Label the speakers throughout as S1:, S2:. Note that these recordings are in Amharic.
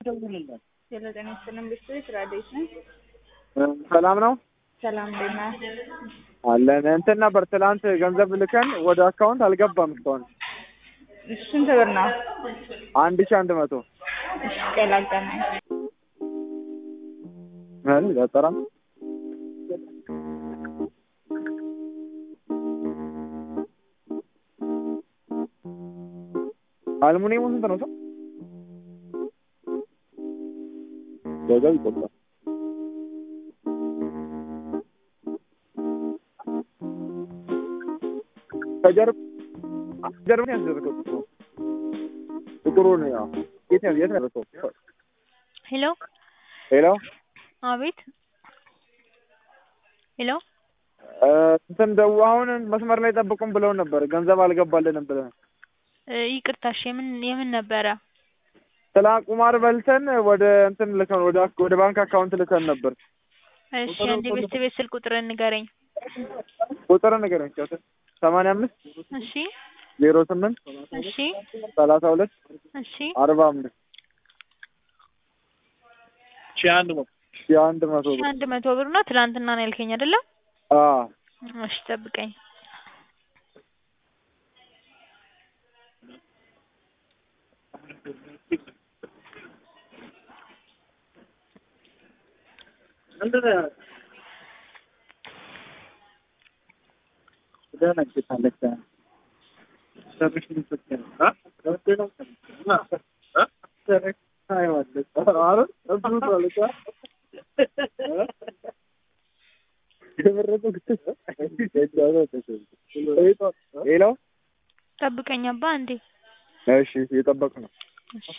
S1: ሄሎ ጤና ይስጥልን ቤተሰቦች ራዲዮስ ነኝ።
S2: ሰላም ነው
S1: ሰላም እንዴት ነህ?
S2: አለን። እንትን ነበር ትላንት ገንዘብ ልከን ወደ አካውንት አልገባም እስካሁን
S1: ስንት ብር ነው?
S2: አንድ ሺህ አንድ መቶ
S1: እሺ ቀላቀናኝ
S2: ምን ዘጠራም አልሙኒየሙ ስንት ነው? ሰው ገንዘብ ይቆጥራል። ከጀርብ ጀርብ ነው ያደረገው ጥቁሩ ጥቁሩ ነው ያው የት ነው የት ነው ያደረገው?
S3: ሄሎ
S2: ሄሎ
S3: አቤት ሄሎ
S2: እ እንትን ደው አሁን መስመር ላይ ጠብቁን ብለው ነበር ገንዘብ አልገባልንም ብለን
S3: እ ይቅርታ እሺ የምን የምን ነበረ
S2: ስለ ቁማር በልተን ወደ እንትን ልከን ወደ አክ- ወደ ባንክ አካውንት ልከን ነበር
S3: እሺ አንድ ቤት ቤት ስልክ ቁጥር ንገረኝ
S2: ቁጥር ነገር ነው ሰማንያ አምስት
S3: እሺ
S2: ዜሮ ስምንት
S3: እሺ
S2: ሰላሳ ሁለት
S3: እሺ
S2: አርባ አምስት ሺህ አንድ መቶ ሺህ አንድ መቶ
S3: ሺህ
S2: ብር
S3: አንድ መቶ ብር ነው ትናንትና ነው ያልከኝ አይደለ
S2: አዎ
S3: እሺ ጠብቀኝ
S2: ሄሎ
S3: ጠብቀኝ አባ እንዴ
S2: እሺ እየጠበቅ ነው
S3: እሺ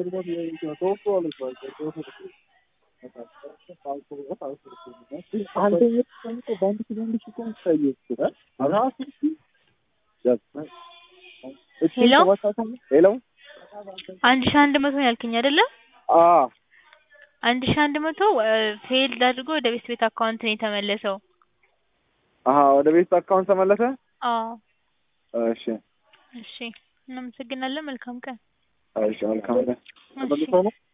S3: ሄሎ
S2: ሄሎ
S3: አንድ ሺህ አንድ መቶ ነው ያልከኝ አይደለ
S2: አ
S3: አንድ ሺህ አንድ መቶ ፌልድ አድርጎ ወደ ቤት ቤት አካውንት ነው የተመለሰው
S2: አሀ ወደ ቤት አካውንት ተመለሰ
S3: አዎ
S2: እሺ
S3: እሺ እናመሰግናለን መልካም ቀን
S2: እሺ መልካም
S3: እሺ